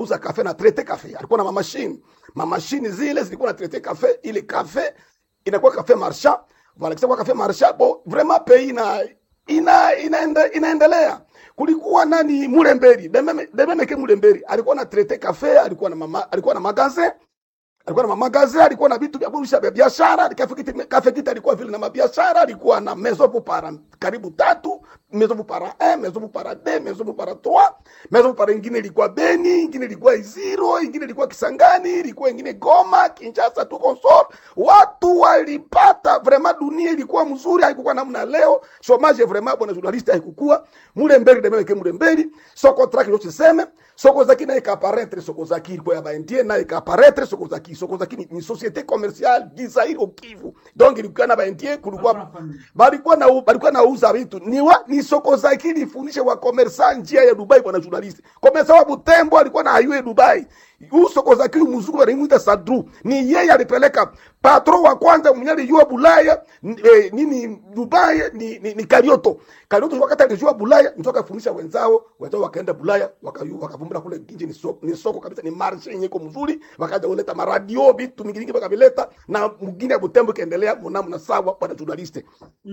uza kafe na traite kafe, alikuwa na mamashini mamashini zile zilikuwa na traite kafe, ile kafe inakuwa kafe marchand voilà, kisha kwa kafe marchand bon, vraiment pays ina ina inaende, inaendelea. Kulikuwa nani Mulemberi, Dememe Dememeke Mulemberi alikuwa na traite kafe, alikuwa na mama, alikuwa na magasin alikuwa na mamagaze, alikuwa na vitu vya kurusha vya biashara. Kafe kiti, kafe kiti alikuwa vile na mabiashara, alikuwa na maison pour para karibu tatu, maison pour para 1, maison pour para 2, maison pour para 3, maison pour para ingine ilikuwa Beni, ingine ilikuwa Iziro, ingine ilikuwa Kisangani, ilikuwa ingine Goma, Kinshasa, tu consort. Watu walipata vraiment, dunia ilikuwa mzuri, haikuwa namna leo. Chomage vraiment, bwana journaliste, haikukua mule mbele demeke ke mule mbele soko traki yote seme soko zaki na ikaparetre soko zaki ilikuwa ya baendie na ikaparetre soko zaki soko zaki ni, ni societe commerciale gizairi au Kivu donc ilikuwa na baendie kulikuwa balikuwa na balikuwa nauza vitu ni wa, ni soko zaki ilifundisha wa commerçant njia ya Dubai bwana journalist commerçant wa Butembo alikuwa na highway Dubai huu soko zaki mzungu wanamuita Sadru ni yeye alipeleka patron wa kwanza mwenye alijua Bulaya eh, nini Dubai ni, ni, ni Karioto Karioto wakati alijua Bulaya ndio akafundisha wenzao wenzao wakaenda Bulaya wakayu wakavumbura kule nje ni soko, ni soko kabisa ni marshe yenye iko mzuri wakaja kuleta maradio vitu mingi mingi wakavileta na mwingine ya Butembo kaendelea mnamo na sawa bwana journaliste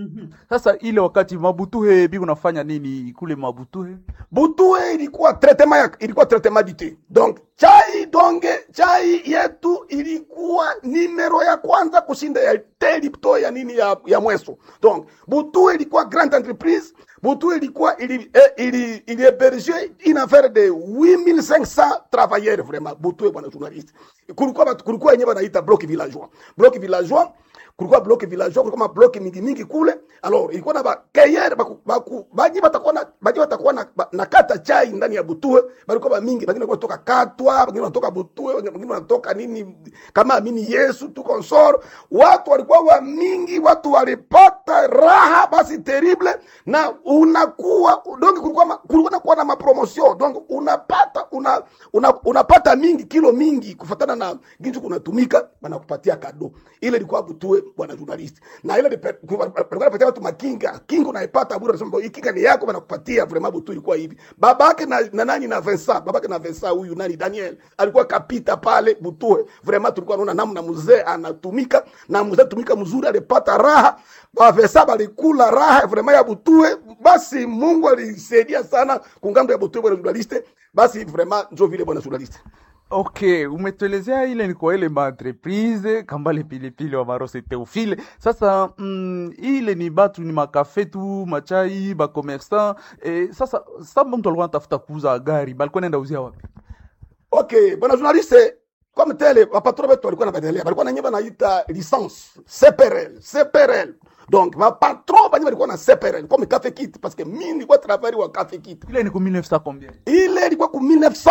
Sasa ile wakati Mabutuhe bi unafanya nini kule Mabutuhe? Butue ilikuwa traitement ya ilikuwa traitement du thé. Donc chai donge chai yetu ilikuwa nimero ya kwanza kushinda ya thé Lipto ya nini ya, ya mweso. Donc Butue ilikuwa grande entreprise. Butue ilikuwa ili eh, ili ili héberger une affaire de 8500 travailleurs vraiment. Butue bwana journaliste. Kulikuwa batu- kulikuwa yenyewe wanaita bloc villageois. Bloc villageois kulikuwa block villageois, kulikuwa mablock mingi mingi kule. Alors ilikuwa na bakeyere baku, baku, baji batakuwa na baji batakuwa na, ba- na kata chai ndani ya Butue, balikuwa ba mingi, wengine wanatoka Katwa, wengine wanatoka Butue, wengine wanatoka nini kama amini Yesu tu consort. Watu walikuwa wa mingi, watu walipata raha basi terrible, na unakuwa donc kulikuwa ma- kulikuwa na kuwa na mapromotion donc unapata una, una, unapata mingi kilo mingi kufatana na ginju kunatumika, banakupatia kado. Ile ilikuwa Butue bwana journalist, na ile lipe- ku- walikuwa wanapatia watu makinga, kinga unaipata bure, unasema hii kinga ni yako, banakupatia vraiment. Butue ilikuwa hivi, babake na, na nani na Vincent, babake na Vincent huyu nani Daniel alikuwa kapita pale Butue, vraiment tulikuwa tunaona namna mzee anatumika na mzee tumika mzuri, alipata raha ba Vincent balikula raha vraiment ya Butue. Basi Mungu alisaidia sana kungambo ya Butue bwana journalist, basi vraiment njo vile bwana journalist. Okay, umetuelezea ile ni kwa ile maentreprise kambale pilipili wa marose Teofile. Sasa mm, ile ni batu ni makafe tu machai ba commerçant eh, sasa sasa mtu alikuwa anatafuta kuuza gari balikuwa naenda uzia wapi? Okay, bwana journaliste, comme tele wapatron wetu walikuwa napendelea, walikuwa na nyumba naita licence CPRL, CPRL. Donc mapatron banye walikuwa na CPRL comme Cafe Kit parce que mimi nilikuwa travailler wa Cafe Kit. Ile ni ku 1900 combien? Ile ilikuwa ku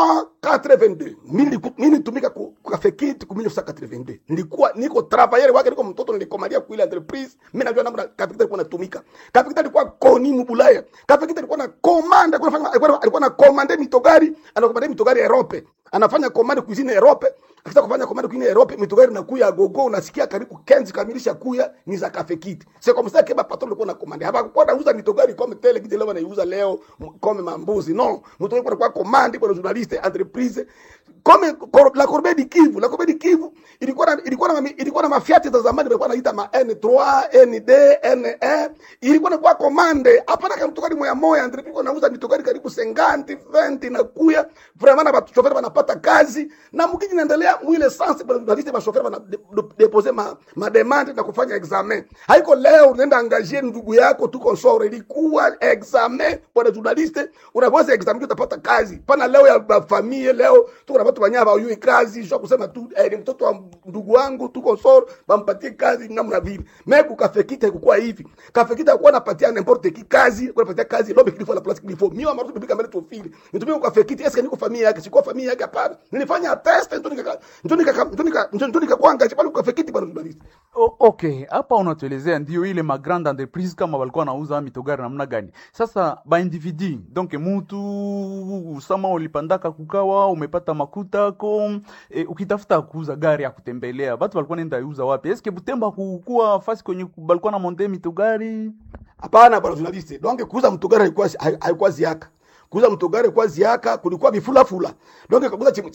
1982. Mimi niliku- mimi nitumika ku ku Cafe Kit ku 1982. Nilikuwa niko travailler wake, niko mtoto nilikomalia ku ile entreprise. Mimi najua namna Cafe Kit alikuwa natumika. Cafe Kit alikuwa koni mbulaya. Cafe Kit alikuwa na commande, alikuwa anafanya alikuwa alikuwa na commande mitogari, anakomande mitogari Europe. Anafanya commande cuisine Europe. Akitaka kufanya commande cuisine Europe, mitogari inakuya gogo, unasikia karibu kenzi kamilisha kuya ni za Cafe Kit. C'est comme ça que ba patron alikuwa na commande. Hapakuwa nauza mitogari comme tele kije leo wanaiuza leo comme mambuzi. Non, mitogari kwa commande kwa journaliste entreprise comme cor- la Corbeille du Kivu, la Corbeille du Kivu ilikuwa na ilikuwa na ilikuwa na mafiati za zamani walikuwa naita ma N3, ND, N1 ilikuwa na kwa commande hapana kama mtokari moya moya entreprise kwa nauza mitokari karibu 50 20 na kuya vraiment na watu chauffeur wanapata kazi na mkiji naendelea mwile sansi bwana journaliste ba chauffeur wana de- de- deposer ma, ma demande na kufanya examen haiko leo unaenda angazie ndugu yako tu consort ilikuwa examen bwana journaliste unaweza examen utapata kazi pana leo ya ba familia leo tuko na watu wanyama hawajui kazi sio kusema tu eh, ni mtoto wa ndugu wangu tuko soro bampatie kazi namna vile meku kafekita ikukuwa hivi kafekita kuwa napatia n'importe qui kazi kwa napatia kazi lobe kilifo la place kilifo mimi amarutu bibika mbele tofili nitumie kwa kafekita eske niko familia yake sikuwa familia yake hapana nilifanya test ndio nika ndio nika ndio nika ndio nika kwanga pale kwa kafekita bwana journalist O, okay, hapa unatuelezea ndio ile ma grande entreprise kama walikuwa nauza mitogari namna gani. Sasa ba individu donc mutu sama ulipandaka kukawa umepata makuta ko e, ukitafuta kuuza gari ya kutembelea watu walikuwa nenda iuza wapi? Eske Butemba kukuwa fasi kwenye balikuwa na monte mitogari? Hapana bwana journalist. Donc kuuza mtogari haikuwa haikuwa ziaka. Kuuza mtogari kwa ziaka kulikuwa vifula fula. Donc kuuza